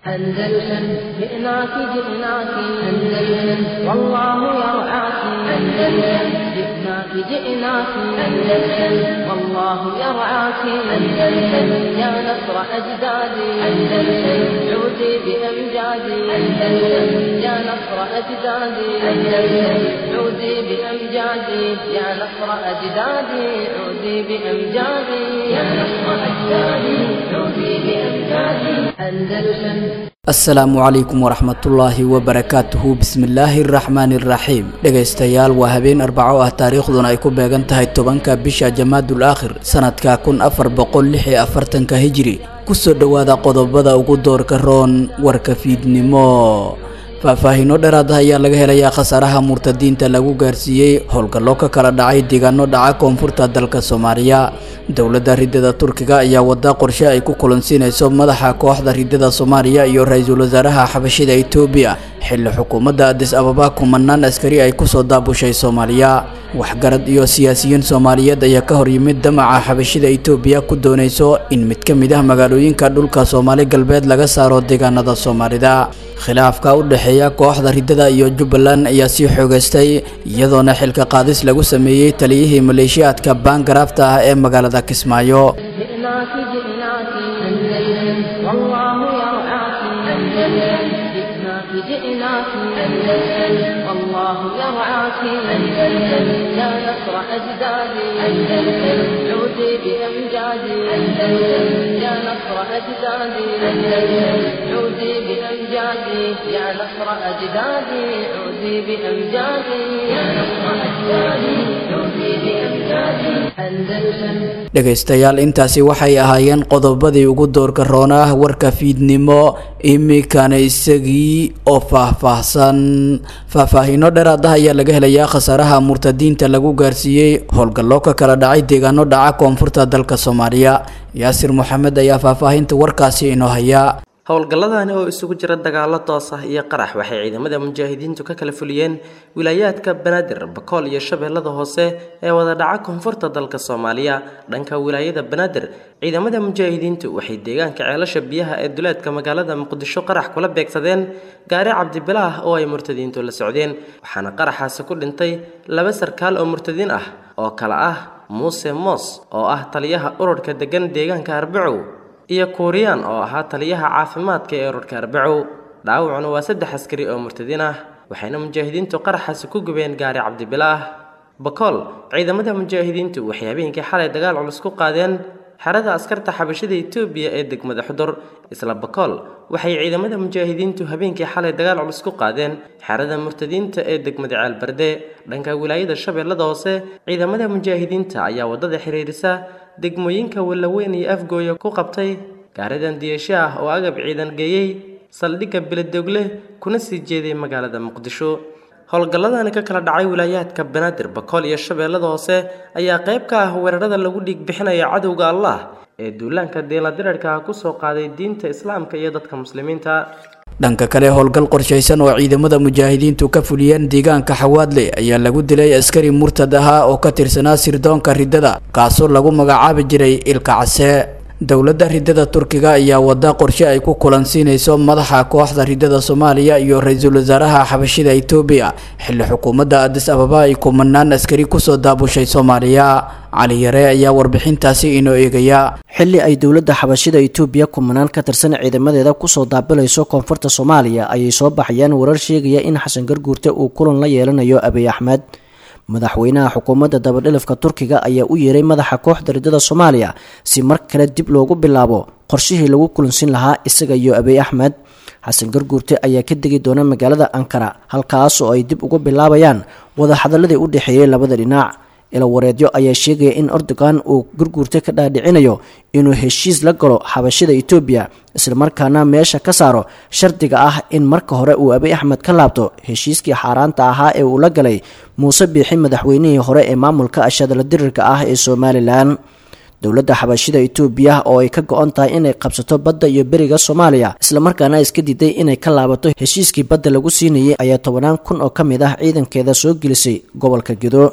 أندلسن جئناك جئناك أندلسن والله يرعاك أندلسن جئناك جئناك أندلسن والله يرعاك أندلسن يا نصر أجدادي أندلسن عودي بأمجادي أندلسن يا نصر أجدادي أندلسن عودي بأمجادي يا نصر أجدادي عودي بأمجادي يا نصر أجدادي عودي بأمجادي أندلسن asalaamu calaykum waraxmatullaahi wabarakaatuhu bismillaahi araxmaani iraxiim dhegaystayaal waa habeen arbaco ah taariikhduna ay ku beegan tahay tobanka bisha jamaadul aakhir sanadka kun afar boqol lix iyo afartanka hijiri kusoo dhowaada qodobada ugu doorka roon warka fiidnimo faahfaahiino dheeraad ah ayaa laga helayaa khasaaraha murtadiinta lagu gaarsiiyey howlgallo ka kala dhacay deegaano dhaca koonfurta dalka soomaaliya dowladda ridada turkiga ayaa wada qorshe ay ku kulansiinayso madaxa kooxda ridada soomaaliya iyo ra-iisul wasaaraha xabashida etoobiya xilli xukuumadda adis ababa kumanaan askari ay kusoo daabushay soomaaliya waxgarad iyo siyaasiyiin soomaaliyeed ayaa ka horyimid damaca xabashida etoobiya ku doonayso in mid ka mid ah magaalooyinka dhulka soomaali galbeed laga saaro deegaanada soomaalida khilaafka u dhexeeya kooxda ridada iyo jubbaland ayaa sii xoogaystay iyadoona xilka qaadis lagu sameeyey taliyihii maleeshiyaadka baangaraafta ah ee magaalada kismaayo جئناك جئناك أندلسن والله يرعاك أندلسن جئناك جئناك أندلسن والله يرعاك أندلسن يا نصر أجدادي أندلسن عودي بأمجادي أندلسن يا نصر أجدادي أندلسن عودي بأمجادي يا نصر أجدادي عودي بأمجادي يا نصر أجدادي عودي بأمجادي أندلسن dhegaystayaal intaasi waxay ahaayeen qodobadii ugu doorka roona ah warka fiidnimo imikana isagii oo faahfaahsan faahfaahiino dheeraad ah ayaa laga helayaa khasaaraha murtadiinta lagu gaarsiiyey howlgallo ka kala dhacay deegaano dhaca koonfurta dalka soomaaliya yaasir moxamed ayaa faahfaahinta warkaasi inoo haya howlgalladani oo isugu jira dagaallo toos ah iyo qarax waxay ciidamada mujaahidiintu ka kala fuliyeen wilaayaadka banaadir bakool iyo shabeellada hoose ee wada dhaca koonfurta dalka soomaaliya dhanka wilaayada banaadir ciidamada mujaahidiintu waxay deegaanka ceelasha biyaha ee duleedka magaalada muqdisho qarax kula beegsadeen gaari cabdibilaah oo ay murtadiintu la socdeen waxaana qaraxaasi ku dhintay laba sarkaal oo murtadiin ah oo kale ah muuse moos oo ah taliyaha ururka degan deegaanka arbacow iyo kuuriyaan oo ahaa taliyaha caafimaadka ee ururka arbacow dhaawacuna waa saddex askari oo murtadiin ah waxayna mujaahidiintu qaraxaasi ku gubeen gaari cabdibilaah bakool ciidamada mujaahidiintu waxay habeenkii xalay dagaal culus ku qaadeen xerada askarta xabashada etoobiya ee degmada xudur isla bakool waxay ciidamada mujaahidiintu habeenkii xalay dagaal culus ku qaadeen xerada murtadiinta ee degmada ceelbarde dhanka wilaayada shabeellada hoose ciidamada mujaahidiinta ayaa waddada xiriirisa degmooyinka wallaweyn iyo afgooya ku qabtay gaaridan diyasho ah oo agab ciidan geeyey saldhigga beledogle kuna sii jeeday magaalada muqdisho howlgalladani ka kala dhacay wilaayaadka banaadir bakool iyo shabeellada hoose ayaa qayb ka ah weerarada lagu dhiig bixinaya cadowga allah ee duulaanka deeladirarka ah kusoo qaaday diinta islaamka iyo dadka muslimiinta dhanka kale howlgal qorshaysan oo ciidamada mujaahidiintu ka fuliyeen deegaanka xawaadle ayaa lagu dilay askari murtad ahaa oo ka tirsanaa sirdoonka ridada kaasoo lagu magacaabi jiray ilka case dowladda ridada turkiga ayaa wada qorshe ay ku kulansiinayso madaxa kooxda ridada soomaaliya iyo ra-iisul wasaaraha xabashida etoobiya xilli xukuumadda adis ababa ay kumanaan askari kusoo daabushay soomaaliya cali yare ayaa warbixintaasi inoo eegaya xilli ay dowladda xabashida etoobiya kumanaan ka tirsan ciidamadeeda kusoo daabilayso koonfurta soomaaliya ayay soo baxayaan warar sheegaya in xasan garguurte uu kulan la yeelanayo abiy axmed madaxweynaha xukuumadda dabadhilifka turkiga ayaa u yeeray madaxa kooxda ridada soomaaliya si mar kale dib loogu bilaabo qorshihii lagu kulansin lahaa isaga iyo abiy axmed xasan garguurte ayaa ka degi doona magaalada ankara halkaas oo ay dib ugu bilaabayaan wadahadaladii u dhexeeyey labada dhinac ilawareedyo ayaa sheegaya in erdogan uu gurguurta ka dhaadhicinayo inuu heshiis la galo xabashida etoobiya islamarkaana meesha ka saaro shardiga ah in marka hore uu abiy axmed ka laabto heshiiskii xaaraanta ahaa ee uu la galay muuse biixi madaxweynihii hore ee maamulka ashadala dirirka ah ee somalilan dowladda xabashida etoobiya oo ay ka go-on tahay inay qabsato badda iyo beriga soomaaliya islamarkaana iska diiday inay ka laabato heshiiskii badda lagu siinayay ayaa tobanaan kun oo ka mid ah ciidankeeda soo gelisay gobolka gedo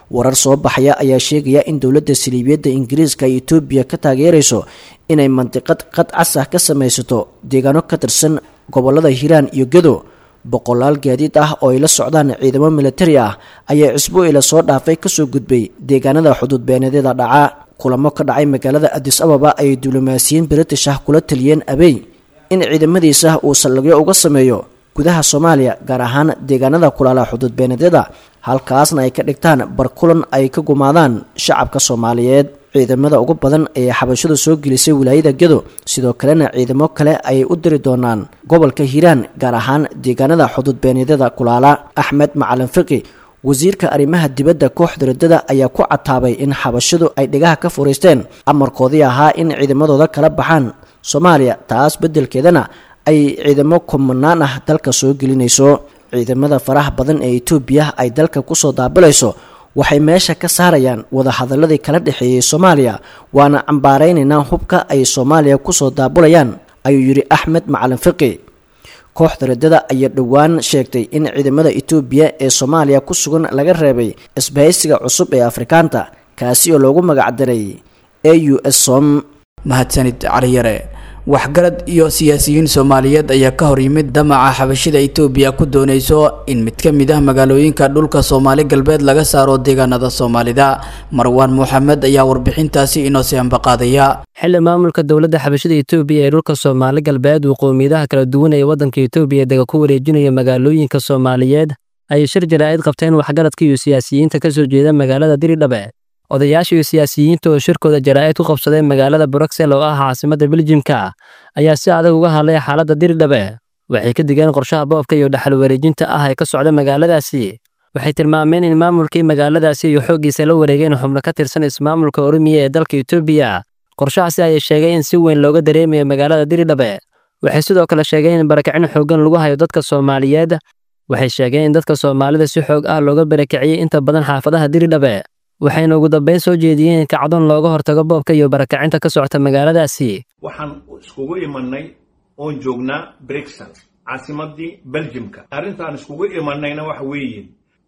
warar soo baxaya ayaa sheegaya in dowladda saliibiyadda ingiriiska ay etoobiya ka taageerayso inay mandiqad qad cas ah ka samaysato deegaano ka tirsan gobolada hiiraan iyo gedo boqolaal gaadiid ah oo ay la socdaan ciidamo militari ah ayaa cisbuucila soo dhaafay kasoo gudbay deegaanada xuduud beenadyada dhaca kulamo ka dhacay magaalada adis ababa ayay diblomaasiyiin british ah kula taliyeen abey in ciidamadiisa uu saldhigyo uga sameeyo gudaha soomaaliya gaar ahaan deegaanada kulaala xuduud beenadyada halkaasna ay ka dhigtaan barkulan ay ka gumaadaan shacabka soomaaliyeed ciidamada ugu badan ee xabashadu soo gelisay wilaayada gedo sidoo kalena ciidamo kale ayay u diri doonaan gobolka hiiraan gaar ahaan deegaanada xuduud beenadyada kulaala axmed macalin fiqi wasiirka arrimaha dibadda kooxda riddada ayaa ku cataabay in xabashadu ay dhigaha ka furaysteen amarkoodii ahaa in ciidamadooda kala baxaan soomaaliya taas beddelkeedana ay ciidamo kumanaan ah dalka soo gelinayso ciidamada faraha badan ee etoobiya ay dalka kusoo daabilayso waxay meesha ka saarayaan wadahadaladii kala dhexeeyey soomaaliya waana cambaaraynaynaa hubka ay soomaaliya kusoo daabulayaan ayuu yidhi axmed macalin fiqi kooxda riddada ayaa dhowaan sheegtay in ciidamada etoobiya ee soomaaliya ku sugan laga reebay isbahaysiga cusub ee afrikaanta kaasi oo loogu magacdaray a u s som mahadsanid caliyare waxgarad iyo siyaasiyiin soomaaliyeed ayaa ka hor yimid damaca xabashida itoobiya ku doonayso in mid ka mid ah magaalooyinka dhulka soomaali galbeed laga saaro deegaanada soomaalida marwaan moxamed ayaa warbixintaasi inoo sii ambaqaadaya xili maamulka dowladda xabashada etoobiya ee dhulka soomaali galbeed uu qowmiyadaha kala duwan ee waddanka etoobiya dega ku wareejinaya magaalooyinka soomaaliyeed ayay shir jaraa'id qabteen waxgaradka iyo siyaasiyiinta ka soo jeeda magaalada diridhabe odayaasha iyo siyaasiyiinta oo shirkooda jaraa'id ku qabsadeen magaalada bruxel oo ah caasimadda beljimka ayaa si adag uga hadlay xaaladda diridhabe waxay ka digeen qorshaha boobka iyo dhaxal wareejinta ah ee ka socda magaaladaasi waxay tilmaameen in maamulkii magaaladaasi iyo xooggiisa la wareegeen xubno ka tirsan ismaamulka oromiya ee dalka etoobiya qorshahaasi ayay sheegay in si weyn looga dareemayo magaalada diridhabe waxay sidoo kale sheegeen in barakicin xooggan lagu hayo dadka soomaaliyeed waxay sheegeen in dadka soomaalida si xoog ah looga barakiciyey inta badan xaafadaha diridhabe waxayna ugu dambayn soo jeediyeen in kacdoon looga hortago boobka iyo barakacinta ka socota magaaladaasi waxaan iskugu imanay oon joognaa brixel caasimadii beljimka arrintaan iskugu imanayna waxa weeye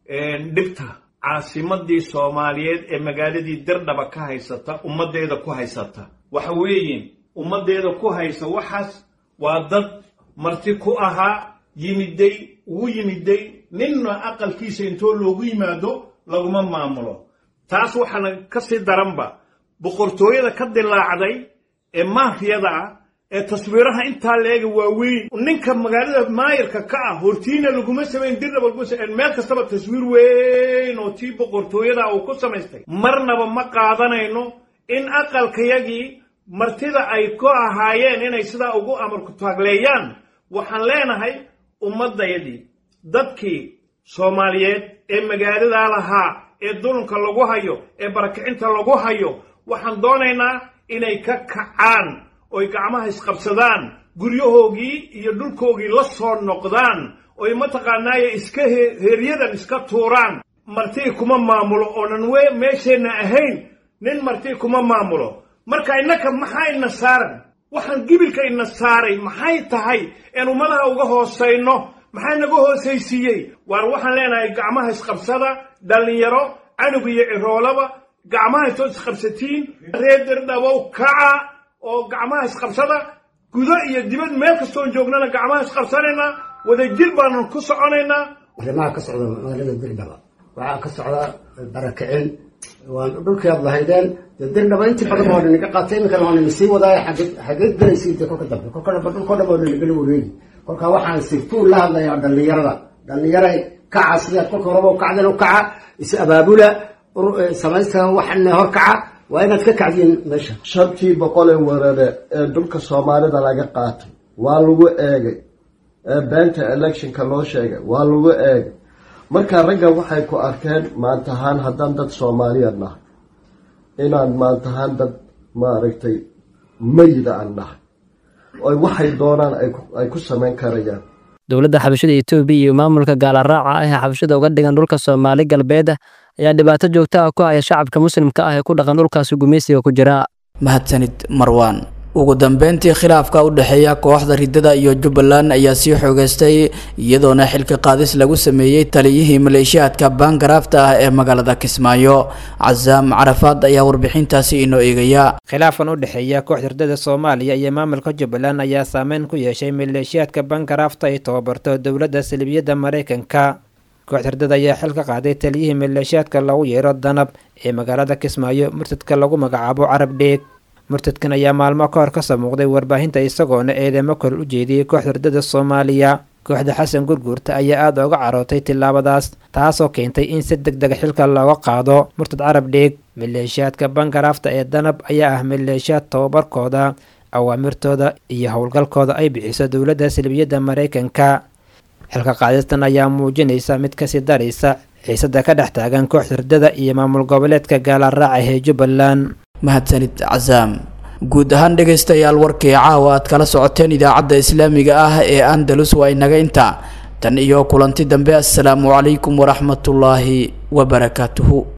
dhibta caasimadii soomaaliyeed ee magaaladii dirdhaba ka haysata ummaddeeda ku haysata waxa weeye ummaddeeda ku haysa waxaas waa dad marti ku ahaa yimiday ugu yimiday ninna aqalkiisa intoo loogu yimaado laguma maamulo taas waxaana ka sii daranba boqortooyada ka dilaacday ee maafiyada ah ee taswiiraha intaa leega waaweyn ninka magaalada maayirka ka ah hortiina laguma samayn dirnaba meel kastaba taswiir weyn oo tii boqortooyada uu ku samaystay marnaba ma qaadanayno in aqalkayagii martida ay ku ahaayeen inay sidaa ugu amarku taagleeyaan waxaan leenahay ummaddayadii dadkii soomaaliyeed ee magaaladaa lahaa ee dulunka lagu hayo ee barakicinta lagu hayo waxaan doonaynaa inay ka kacaan oy gacmaha isqabsadaan guryahoogii iyo dhulkoogii la soo noqdaan oy mataqaanaaye iska heeryadan iska tuuraan martii kuma maamulo oonan meesheenna ahayn nin martii kuma maamulo marka innaka maxaa ina saaran waxaan gibilka ina saaray maxay tahay een ummadaha uga hoosayno maxaa naga hoosaysiiyey waar waxaan leenahay gacmaha isqabsada dhallinyaro canug iyo ciroolaba gacmaha intood isqabsatiin reer dirdhabow kaca oo gacmaha isqabsada gudo iyo dibad meel kastoon joognana gacmaha isqabsanaynaa wadajir baanan ku soconaynaa arrimaha ka socda magaalada dirdhaba waxaa ka socda barakicin waan dhulkii aad lahaydeen dee dirdhaba intii badan waa ninaga qaatay iminkana waa nina sii wadaaya xageed galaysiin dee kolka dambe kolka dambe dhulkoo dhan waa ninagala wareegi kolka waxaan sirtuun la hadlayaa dhallinyarada dhallinyaray kaca sidaad kolka horeba u kacdeen u kaca is abaabula samaysta waxana hor kaca waa inaad ka kacdiin meesha shantii boqol ee weerare ee dhulka soomaalida laga qaatay waa lagu eegay ee beenta electionka loo sheegay waa lagu eegay marka ragga waxay ku arkeen maantahaan haddaan dad soomaaliya nahay inaan maantahaan dad maaragtay mayida aan nahay oy waxay doonaan ay ku samayn karayaan dowladda xabashada etoobiya iyo maamulka gaalaraaca ah ee xabashada uga dhigan dhulka soomaali galbeed ayaa dhibaato joogta ah ku haya shacabka muslimka ah ee ku dhaqan dhulkaasi gumaysiga ku jira mahadsanid marwaan ugu dambeyntii khilaafka u dhexeeya kooxda ridada iyo jubbaland ayaa sii xoogeystay iyadoona xilka qaadis lagu sameeyey taliyihii maleeshiyaadka baangaraafta ah ee magaalada kismaayo casaam carafaad ayaa warbixintaasi inoo eegaya khilaafkan u dhexeeya kooxda ridada soomaaliya iyo maamulka jubbaland ayaa saameyn ku yeeshay maleeshiyaadka baangaraafta ay tababarto dowladda salibiyadda maraykanka kooxda ridada ayaa xil ka qaaday taliyihii maleeshiyaadka lagu yeero danab ee magaalada kismaayo murtadka lagu magacaabo carab dheeg murtadkan ayaa maalmo ka hor kasoo muuqday warbaahinta isagoona eedeymo kor u jeediyey kooxda ridada soomaaliya kooxda xasan gurguurta ayaa aada uga carootay tillaabadaas taasoo keentay in si deg dega xilka looga qaado murtad carab dheeg maleeshiyaadka bangaraafta ee danab ayaa ah maleeshiyaad tababarkooda awaamirtooda iyo howlgalkooda ay bixiso dowladda salbiyadda maraykanka xilka qaadistan ayaa muujinaysa mid kasii daraysa xiisada ka dhex taagan kooxda ridada iyo maamul goboleedka gaalaraaca ee jubbaland mahadsanid casaam guud ahaan dhegaystayaal warkii caawa aad kala socoteen idaacadda islaamiga ah ee andalus waa inaga inta tan iyo kulanti dambe assalaamu calaykum waraxmatullaahi wabarakaatuhu